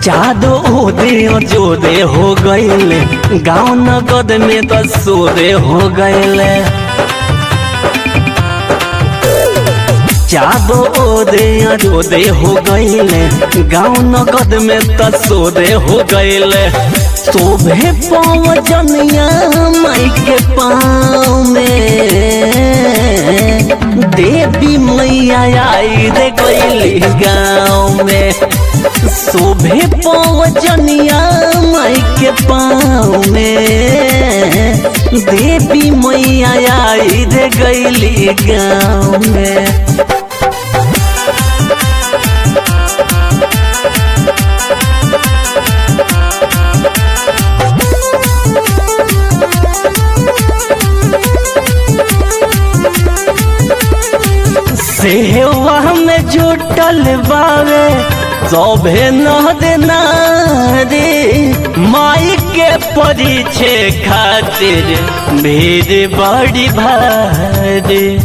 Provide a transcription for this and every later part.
जादो ओदे जोदे हो गईले गाँव नगद में तो सोदे हो गईले जादो ओदे जोदे हो गईले गाँव नगद में तो सोदे हो गईले शोभे पवजनिया माई के पाँव में देवी मैया आई रे गईली गाँव में शोभे पवजनिया माई के पाँव में देवी मैया आई रे गईली गाँव में सेवा में जुटल बावे सभे न देना रे माई के परिचय खातिर भीड़ बड़ी भारी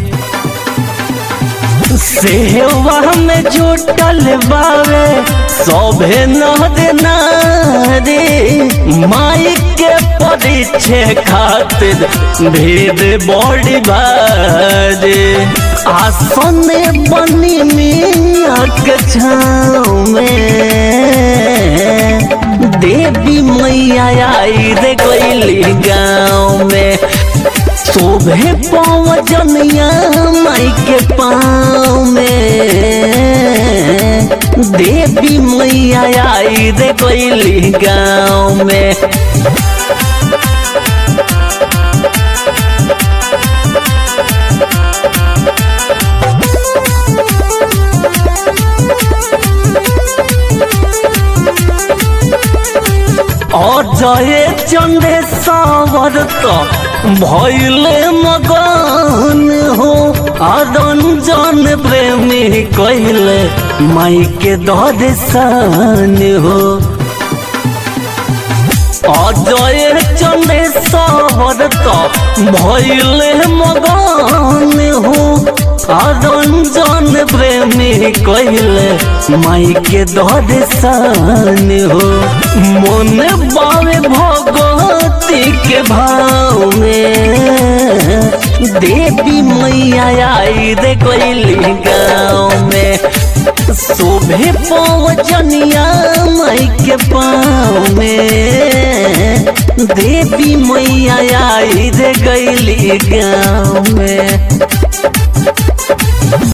सेवा में जुटल बावे सभे न देना रे माई के परिचय खातिर भीड़ बड़ी भारी आसन बनी मिया के छाँव में देवी मैया आई रे गईली गाँव में शोभे पवजनिया माई के पाँव में देवी मैया आई रे गईली गाँव में अजय चंदे सावर तो भैले मगन हो अरंजन प्रेमी कहले माई के दर्शन हो अजय चंदे सावर तो भैले मगन हो अरंजन प्रेमी कहले माई के दर्शन हो मन बावे भगवती के भाव में देवी मैया आई रे गईली गाँव में शोभे पवजनिया माई के पाँव में देवी मैया आई रे गईली गाँव में